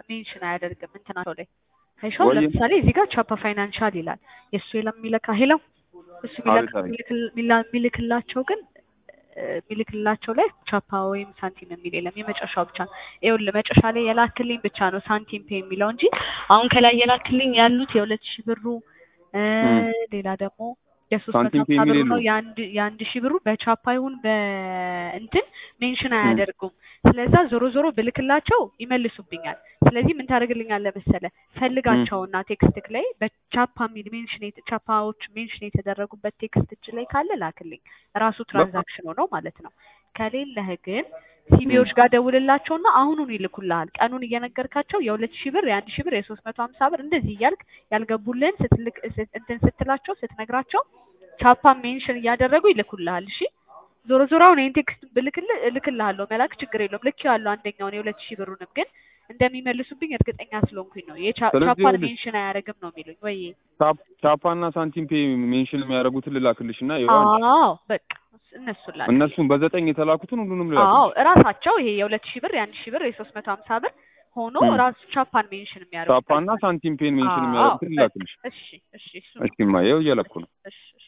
ሜንሽን አያደርግም እንትናቸው ላይ አይሻው ወይ- ለምሳሌ እዚህ ጋር ቻፓ ፋይናንሻል ይላል የእሱ የለም የሚለካ ሄለው እሱ አቤት፣ አቤት። የሚልክ- ሚላ- የሚልክላቸው ግን እ፣ የሚልክላቸው ላይ ቻፓ ወይም ሳንቲም የሚል የለም የመጨረሻው ብቻ ነው ይኸውልህ መጨረሻ ላይ የላክልኝ ብቻ ነው ሳንቲም ፔ የሚለው እንጂ አሁን ከላይ የላክልኝ ያሉት የሁለት ሺህ ብሩ እ፣ እም። ሌላ ደግሞ የሶስት መቶ ሳንቲም ፔ ሀምሳ የሚል ብሩ ነው የለውም። የአንድ የአንድ ሺህ ብሩ በቻፓ ይሁን በእንትን ሜንሽን እም። አያደርጉም ስለዛ ዞሮ ዞሮ ብልክላቸው ይመልሱብኛል ስለዚህ ምን ታደርግልኛለህ መሰለህ ፈልጋቸውና ቴክስትክ ላይ በቻፓ የሚል ሜንሽን የተ- ቻፓዎች ሜንሽን የተደረጉበት ቴክስት እጅ ላይ ካለ ላክልኝ ራሱ ትራንዛክሽን ሆነው ማለት ነው ከሌለህ ግን ሲቢዎች ጋር ደውልላቸውና አሁኑን ይልኩልሃል ቀኑን እየነገርካቸው የሁለት ሺህ ብር የአንድ ሺህ ብር የሶስት መቶ ሀምሳ ብር እንደዚህ እያልክ ያልገቡልህን ስትልክ ስት- እንትን ስትላቸው ስትነግራቸው ቻፓ ሜንሽን እያደረጉ ይልኩልሃል እሺ ዞሮ ዞሮ አሁን ይህን ቴክስት ብልክልህ እልክልሃለሁ መላክ ችግር የለውም ልክ ያለው አንደኛውን የሁለት ሺህ ብሩንም ግን እንደሚመልሱብኝ እርግጠኛ ስለሆንኩኝ ነው የቻ- ስለዚህ ቻፓን ይኸውልሽ- ሜንሽን አያደርግም ነው የሚሉኝ ወይ ታፕ ታፓ እና ሳንቲም ፔ ሜንሽን የሚያደርጉትን ልላክልሽ እና ይኸው አዎ በቃ እነሱን ላክ እነሱን በዘጠኝ የተላኩትን ሁሉንም አዎ ልላክልሽ። እራሳቸው ይሄ የሁለት ሺህ ብር የአንድ ሺህ ብር የሶስት መቶ ሀምሳ ብር ሆኖ እም። ራሱ ቻፓን ሜንሽን የሚያደርጉ ታፓ እና ሳንቲም ፔን ሜንሽን አዎ፣ የሚያደርጉትን በቃ ልላክልሽ። እሺ እሺ እሱ እስኪ ማ ይኸው እየለኩ ነው። እሺ እሺ